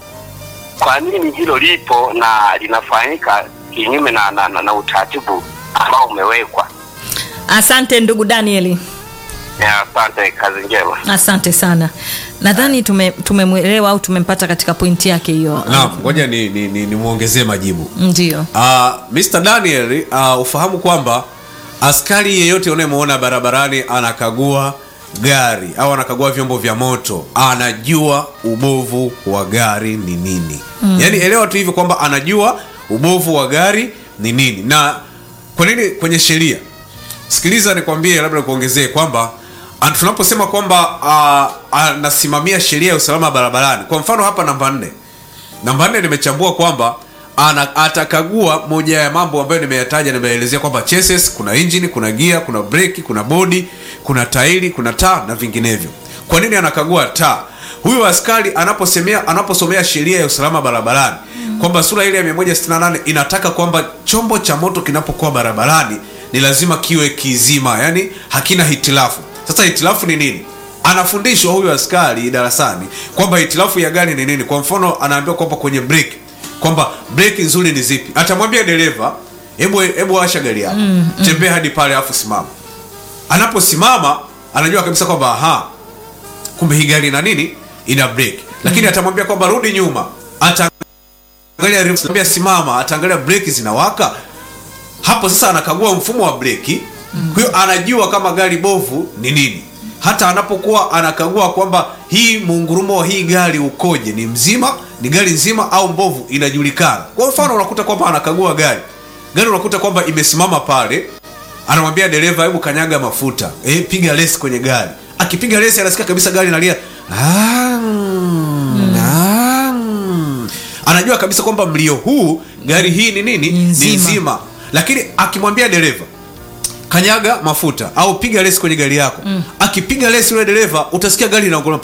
kwa nini hilo lipo na linafanyika kinyume na, na, na, na utaratibu ambao umewekwa. Asante ndugu Danieli. Ya, Asante, kazi njema. Asante sana. Nadhani tume- tumemwelewa au tumempata katika pointi yake hiyo. naam ngoja ni, ni, ni, nimwongezee majibu Ndio. uh, Mr. Daniel uh, ufahamu kwamba askari yeyote unayemwona barabarani anakagua gari au anakagua vyombo vya moto anajua ubovu wa gari ni nini mm. yaani elewa tu hivyo kwamba anajua ubovu wa gari ni nini na kwa nini kwenye sheria sikiliza nikwambie labda nikuongezee kwamba an- tunaposema kwamba uh, anasimamia sheria ya usalama barabarani kwa mfano hapa namba nne namba nne nimechambua kwamba ana, atakagua moja ya mambo ambayo nimeyataja nimeelezea kwamba chassis kuna engine kuna gia kuna breki kuna bodi kuna tairi kuna taa na vinginevyo kwa nini anakagua taa huyu askari anaposemea anaposomea sheria ya usalama barabarani kwamba sura ile ya 168 inataka kwamba chombo cha moto kinapokuwa barabarani ni lazima kiwe kizima yani hakina hitilafu sasa hitilafu ni nini anafundishwa huyu askari darasani kwamba hitilafu ya gari ni nini kwa mfano anaambiwa kwamba kwenye breki kwamba breki nzuri ni zipi atamwambia dereva hebu hebu washa gari yako mm, tembea hadi pale afu simama anaposimama anajua kabisa kwamba aha kumbe hii gari ina nini ina breki lakini atamwambia kwamba rudi nyuma ataangalia reverse, atamwambia simama ataangalia breki zinawaka hapo sasa anakagua mfumo wa breki kwa hiyo anajua kama gari bovu ni nini hata anapokuwa anakagua kwamba hii muungurumo wa hii gari ukoje ni mzima ni gari nzima au mbovu inajulikana kwa mfano unakuta kwamba anakagua gari gari unakuta kwamba imesimama pale anamwambia dereva hebu kanyaga mafuta e, piga lesi kwenye gari akipiga lesi anasikia kabisa gari nalia "Ah, ah." anajua kabisa kwamba mlio huu gari hii ni nini Ni nzima. ni nzima lakini akimwambia dereva kanyaga mafuta au piga lesi kwenye gari yako mm. akipiga lesi yule dereva utasikia gari inaongolea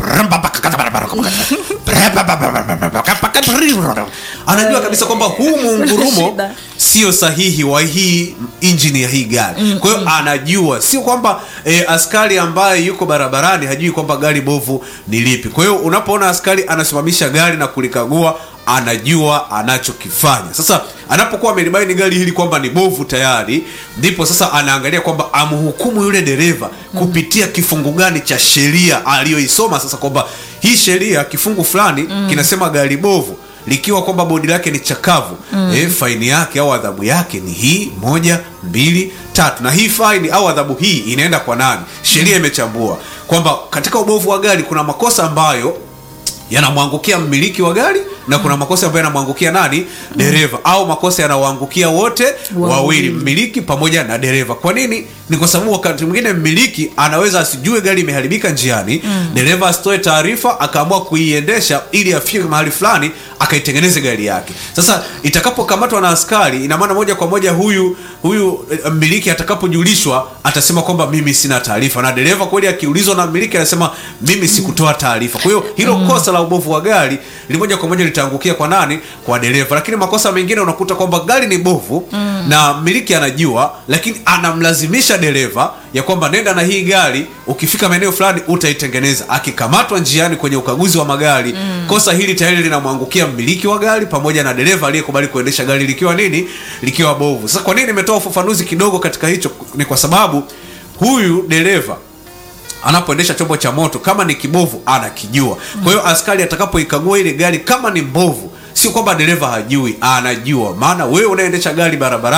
anajua kabisa kwamba huu muungurumo Shida. sio sahihi wa hii injini ya hii gari mm, kwa hiyo anajua sio kwamba e, askari ambaye yuko barabarani hajui kwamba gari bovu ni lipi kwa hiyo unapoona askari anasimamisha gari na kulikagua anajua anachokifanya sasa anapokuwa amelibaini gari hili kwamba ni bovu tayari ndipo sasa anaangalia kwamba amhukumu yule dereva kupitia kifungu gani cha sheria aliyoisoma sasa kwamba hii sheria kifungu fulani mm. kinasema gari bovu likiwa kwamba bodi lake ni chakavu mm. e, faini yake au adhabu yake ni hii moja mbili tatu na hii faini au adhabu hii inaenda kwa nani sheria imechambua kwamba katika ubovu wa gari kuna makosa ambayo yanamwangukia mmiliki wa gari na kuna makosa ambayo yanamwangukia nani dereva au makosa yanawaangukia wote Wawili. wawili mmiliki pamoja na dereva kwa nini ni kwa sababu wakati mwingine mmiliki anaweza asijue gari imeharibika njiani mm. dereva asitoe taarifa akaamua kuiendesha ili afike mahali fulani akaitengeneze gari yake sasa itakapokamatwa na askari ina maana moja kwa moja huyu huyu eh, mmiliki atakapojulishwa atasema kwamba mimi sina taarifa na dereva kweli akiulizwa na mmiliki anasema mimi sikutoa taarifa kwa hiyo hilo kosa la ubovu wa gari li moja kwa moja litaangukia kwa nani kwa dereva lakini makosa mengine unakuta kwamba gari ni bovu mm. na mmiliki anajua lakini anamlazimisha dereva ya kwamba nenda na hii gari ukifika maeneo fulani utaitengeneza akikamatwa njiani kwenye ukaguzi wa magari mm. kosa hili tayari linamwangukia mmiliki wa gari pamoja na dereva aliyekubali kuendesha gari likiwa nini likiwa bovu sasa kwa nini nimetoa ufafanuzi kidogo katika hicho ni kwa sababu huyu dereva anapoendesha chombo cha moto kama ni kibovu anakijua kwa hiyo askari atakapoikagua ile gari kama ni mbovu sio kwamba dereva hajui anajua maana wewe unaendesha gari barabarani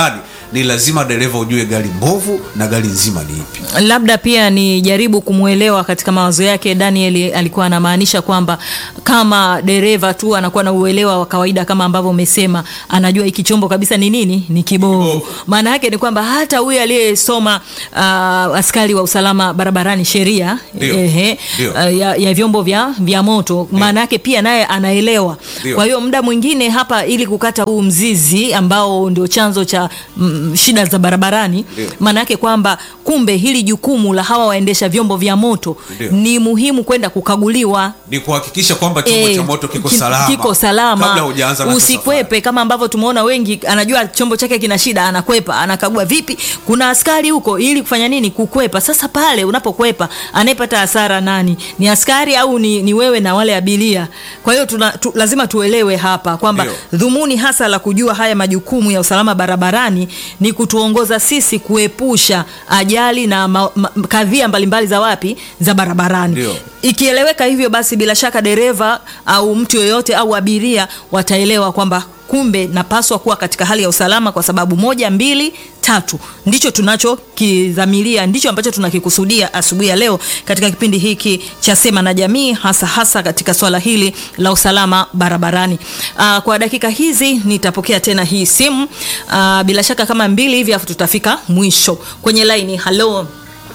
ni lazima dereva ujue gari mbovu na gari nzima ni ipi labda pia ni jaribu kumwelewa katika mawazo yake daniel alikuwa anamaanisha kwamba kama dereva tu anakuwa na uelewa wa kawaida kama ambavyo umesema anajua hiki chombo kabisa ni nini ni kibovu Kibovu. maana yake ni kwamba hata huyu aliyesoma uh, askari wa usalama barabarani sheria Ndio. ehe, Ndio. uh, ya, ya vyombo vya, vya moto maana yake pia naye anaelewa Ndio. kwa hiyo muda mwingine hapa ili kukata huu mzizi ambao ndio chanzo cha mm, shida za barabarani Ndio. maana yake kwamba kumbe hili jukumu la hawa waendesha vyombo vya moto Ndio. ni muhimu kwenda kukaguliwa ni kuhakikisha kwamba chombo Eh, cha moto kiko ki- salama kiko salama kabla hujaanza nacho safari. usikwepe kama ambavyo tumeona wengi anajua chombo chake kina shida anakwepa anakagua vipi kuna askari huko ili kufanya nini kukwepa sasa pale unapokwepa anayepata hasara nani ni askari au ni, ni wewe na wale abiria kwa hiyo tuna, tu, lazima tuelewe hapa kwamba Ndio. dhumuni hasa la kujua haya majukumu ya usalama barabarani ni kutuongoza sisi kuepusha ajali na ma, ma, kadhia mbalimbali za wapi za barabarani Ndio. ikieleweka hivyo basi bila shaka dereva au mtu yoyote au abiria wataelewa kwamba kumbe napaswa kuwa katika hali ya usalama kwa sababu moja mbili tatu ndicho tunachokidhamiria ndicho ambacho tunakikusudia asubuhi ya leo katika kipindi hiki cha sema na jamii hasa hasa katika swala hili la usalama barabarani Aa, kwa dakika hizi nitapokea tena hii simu Aa, bila shaka kama mbili hivi afu tutafika mwisho kwenye laini halo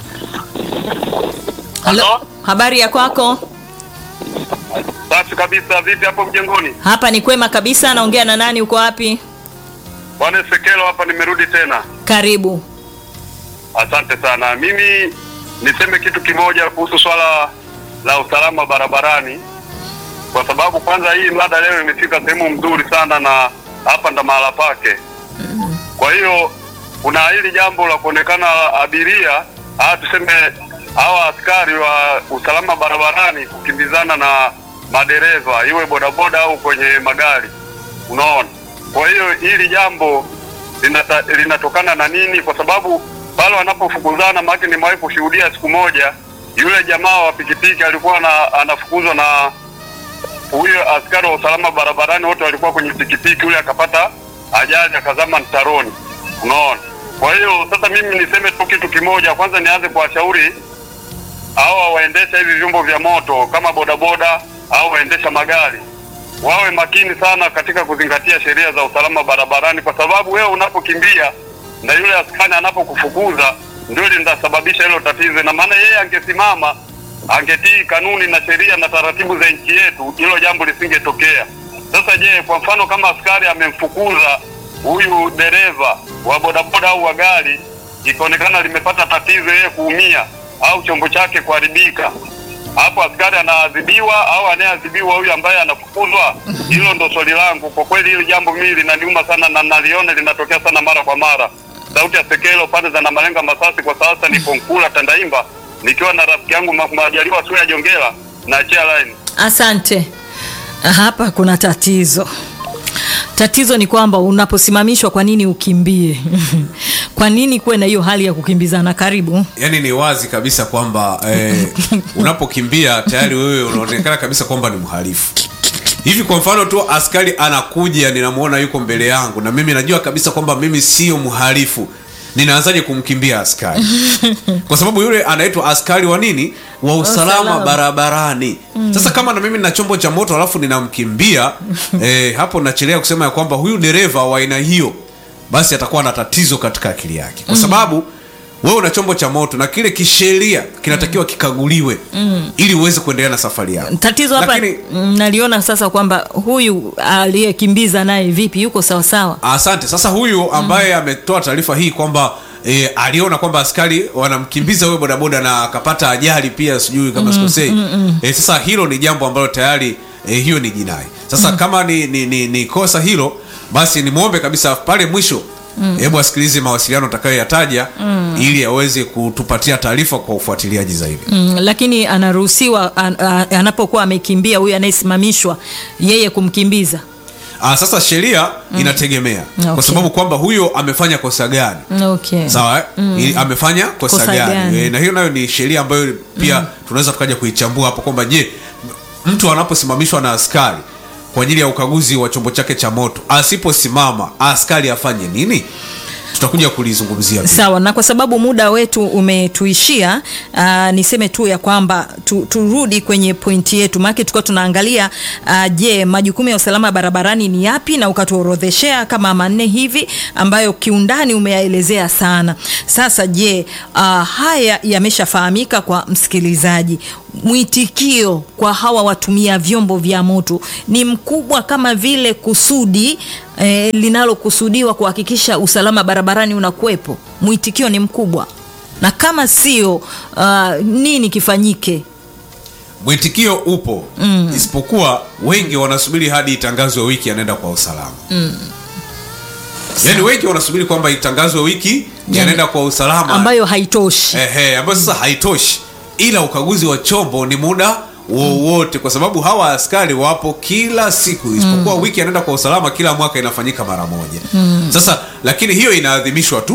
Halo? habari ya kwako Safi kabisa. Vipi hapo mjengoni? hapa ni kwema kabisa naongea na nani uko wapi Bwana Sekelo hapa, nimerudi tena. karibu Asante sana. Mimi niseme kitu kimoja kuhusu swala la usalama barabarani, kwa sababu kwanza hii mada leo imefika sehemu mzuri sana, na hapa ndo mahala pake. Kwa hiyo kuna hili jambo la kuonekana abiria au tuseme hawa askari wa usalama barabarani kukimbizana na madereva, iwe bodaboda au kwenye magari, unaona. Kwa hiyo hili jambo linata, linatokana na nini? Kwa sababu pale wanapofukuzana, maana nimewahi kushuhudia siku moja, yule jamaa wa pikipiki alikuwa na, anafukuzwa na huyo askari wa usalama barabarani, wote walikuwa kwenye pikipiki, yule akapata ajali akazama mtaroni, unaona. Kwa hiyo sasa mimi niseme tu kitu kimoja, kwanza nianze kuwashauri hawa waendesha hivi vyombo vya moto kama bodaboda au waendesha magari wawe makini sana katika kuzingatia sheria za usalama barabarani, kwa sababu wewe unapokimbia na yule askari anapokufukuza ndio linasababisha hilo tatizo, na maana yeye angesimama angetii kanuni na sheria na taratibu za nchi yetu, hilo jambo lisingetokea. Sasa je, kwa mfano kama askari amemfukuza huyu dereva wa bodaboda au wa gari, ikaonekana limepata tatizo, yeye kuumia au chombo chake kuharibika, hapo askari anaadhibiwa au anayeadhibiwa huyu ambaye anafukuzwa? Hilo ndo swali langu. Kwa kweli hili jambo mimi linaniuma sana na naliona linatokea sana mara kwa mara. Sauti ya Sekelo pande za Namalenga Masasi, kwa sasa nipo Nkula Tandaimba nikiwa na rafiki yangu Ma- Majaliwa Suya Jongela na achia line. asante hapa kuna tatizo tatizo ni kwamba unaposimamishwa kwa nini ukimbie kwa nini kuwe na hiyo hali ya kukimbizana karibu yaani ni wazi kabisa kwamba eh, unapokimbia tayari wewe unaonekana kabisa kwamba ni mhalifu hivi kwa mfano tu askari anakuja ninamwona yuko mbele yangu na mimi najua kabisa kwamba mimi sio mhalifu ninaanzaje kumkimbia askari kwa sababu yule anaitwa askari wa nini wa usalama Usalama. barabarani sasa kama na mimi nina chombo cha moto alafu ninamkimbia eh, hapo nachelea kusema ya kwamba huyu dereva wa aina hiyo basi atakuwa na tatizo katika akili yake kwa sababu wewe una chombo cha moto na kile kisheria kinatakiwa kikaguliwe ili uweze kuendelea na safari yako tatizo hapa Lakini- mm, naliona sasa kwamba huyu aliyekimbiza naye vipi yuko sawasawa asante sasa huyu ambaye ametoa taarifa hii kwamba E, aliona kwamba askari wanamkimbiza huyo bodaboda na akapata ajali pia sijui kama sikosei e, sasa hilo ni jambo ambalo tayari e, hiyo ni jinai sasa kama ni, ni, ni, ni kosa hilo basi nimwombe kabisa pale mwisho hebu asikilize mawasiliano atakayoyataja ili aweze kutupatia taarifa kwa ufuatiliaji zaidi mm, lakini anaruhusiwa an, a, anapokuwa amekimbia huyu anayesimamishwa yeye kumkimbiza Ah, sasa sheria inategemea Okay. kwa sababu kwamba huyo amefanya kosa gani okay. sawa eh? Ili- amefanya kosa, Kosa gani, gani? E, na hiyo nayo ni sheria ambayo pia tunaweza tukaja kuichambua hapo kwamba je mtu anaposimamishwa na askari kwa ajili ya ukaguzi wa chombo chake cha moto asiposimama askari afanye nini tutakuja kulizungumzia pia. Sawa, na kwa sababu muda wetu umetuishia, uh, niseme tu ya kwamba tu, turudi kwenye pointi yetu, maana tulikuwa tunaangalia uh, je, majukumu ya usalama barabarani ni yapi, na ukatuorodheshea kama manne hivi ambayo kiundani umeyaelezea sana. Sasa je, uh, haya yameshafahamika kwa msikilizaji, mwitikio kwa hawa watumia vyombo vya moto ni mkubwa kama vile kusudi eh, linalokusudiwa kuhakikisha usalama barabarani unakuwepo? Mwitikio ni mkubwa, na kama sio, uh, nini kifanyike? mwitikio upo mm. isipokuwa wengi wanasubiri hadi itangazwe wiki anaenda kwa usalama mm. yaani wengi wanasubiri kwamba itangazwe wiki yanaenda kwa usalama ambayo haitoshi. Ehe, ambayo sasa haitoshi ila ukaguzi wa chombo ni muda wowote kwa sababu hawa askari wapo kila siku isipokuwa wiki anaenda kwa usalama kila mwaka inafanyika mara moja sasa lakini hiyo inaadhimishwa tu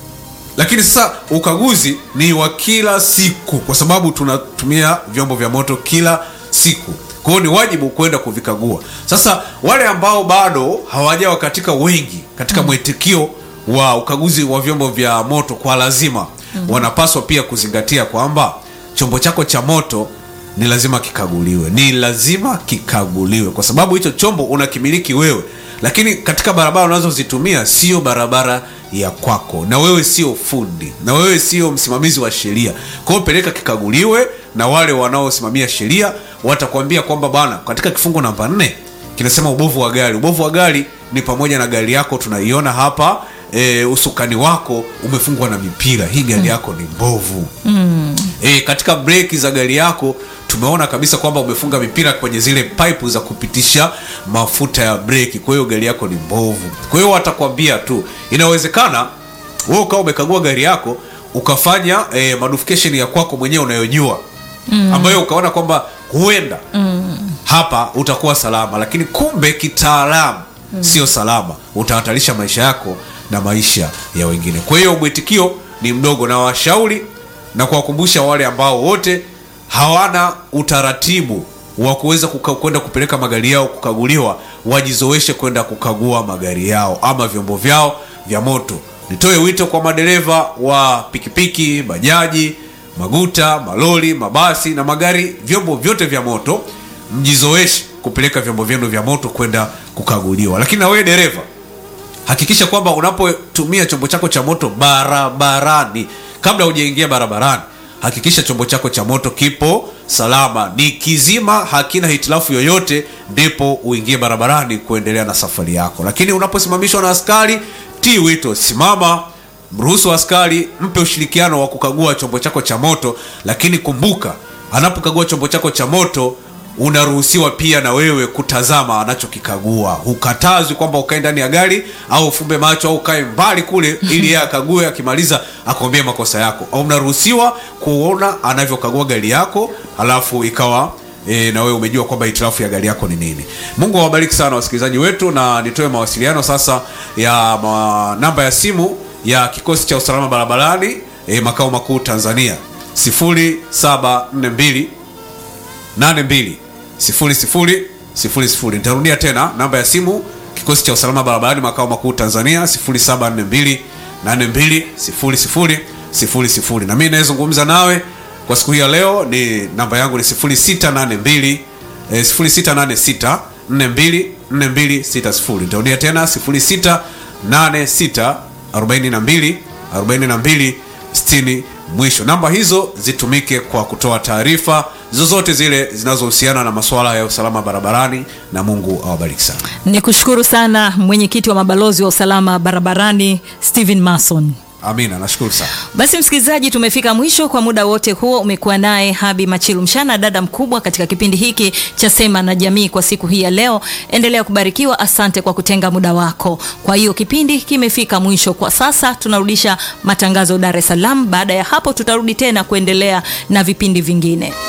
lakini sasa ukaguzi ni wa kila siku kwa sababu tunatumia vyombo vya moto kila siku kwa hiyo ni wajibu kwenda kuvikagua sasa wale ambao bado hawajawa katika wengi katika mwitikio wa ukaguzi wa vyombo vya moto kwa lazima wanapaswa pia kuzingatia kwamba chombo chako cha moto ni lazima kikaguliwe ni lazima kikaguliwe kwa sababu hicho chombo unakimiliki wewe lakini katika barabara unazozitumia sio barabara ya kwako na wewe sio fundi na wewe sio msimamizi wa sheria kwa hiyo peleka kikaguliwe na wale wanaosimamia sheria watakwambia kwamba bana katika kifungu namba nne kinasema ubovu wa gari ubovu wa gari ni pamoja na gari yako tunaiona hapa e, usukani wako umefungwa na mipira hii gari yako ni mbovu mm. e, katika breki za gari yako tumeona kabisa kwamba umefunga mipira kwenye zile pipe za kupitisha mafuta ya breki kwa hiyo gari yako ni mbovu kwa hiyo watakwambia tu inawezekana wewe ukawa umekagua gari yako ukafanya e, modification ya kwako mwenyewe unayojua mm. ambayo ukaona kwamba huenda mm. hapa utakuwa salama lakini kumbe kitaalamu mm. sio salama utahatarisha maisha yako na maisha ya wengine kwa hiyo mwitikio ni mdogo na washauri na kuwakumbusha wale ambao wote hawana utaratibu wa kuweza kuka- kwenda kupeleka magari yao kukaguliwa wajizoeshe kwenda kukagua magari yao ama vyombo vyao vya moto nitoe wito kwa madereva wa pikipiki bajaji maguta maloli mabasi na magari vyombo vyote vya moto mjizoeshe kupeleka vyombo vyenu vya moto kwenda kukaguliwa lakini na wewe dereva hakikisha kwamba unapotumia chombo chako cha moto barabarani kabla hujaingia barabarani hakikisha chombo chako cha moto kipo salama ni kizima hakina hitilafu yoyote ndipo uingie barabarani kuendelea na safari yako lakini unaposimamishwa na askari tii wito simama mruhusu askari mpe ushirikiano wa kukagua chombo chako cha moto lakini kumbuka anapokagua chombo chako cha moto unaruhusiwa pia na wewe kutazama anachokikagua hukatazwi kwamba ukae ndani ya gari au ufumbe macho au ukae mbali kule ili yeye akague akimaliza akuambie makosa yako au unaruhusiwa kuona anavyokagua gari yako alafu ikawa E, na wewe umejua kwamba hitilafu ya gari yako ni nini mungu awabariki sana wasikilizaji wetu na nitoe mawasiliano sasa ya ma, namba ya simu ya kikosi cha usalama barabarani e, makao makuu tanzania 0742 82 00 00. nitarudia tena namba ya simu kikosi cha usalama barabarani makao makuu tanzania 0742 82 00 00. na mimi nayezungumza nawe kwa siku hii ya leo ni namba yangu ni 0682 eh, 0686 42 4260 nitarudia tena 0686 42 42 60 mwisho namba hizo zitumike kwa kutoa taarifa zozote zile zinazohusiana na masuala ya usalama barabarani na mungu awabariki sana Ni kushukuru sana mwenyekiti wa mabalozi wa usalama barabarani Stephen Mason. amina nashukuru sana Basi msikilizaji, tumefika mwisho kwa muda wote huo. Umekuwa naye Habi Machilu Mshana, dada mkubwa katika kipindi hiki cha Sema na Jamii kwa siku hii ya leo. Endelea kubarikiwa, asante kwa kutenga muda wako. Kwa hiyo kipindi kimefika mwisho kwa sasa, tunarudisha matangazo Dar es Salaam. Baada ya hapo, tutarudi tena kuendelea na vipindi vingine.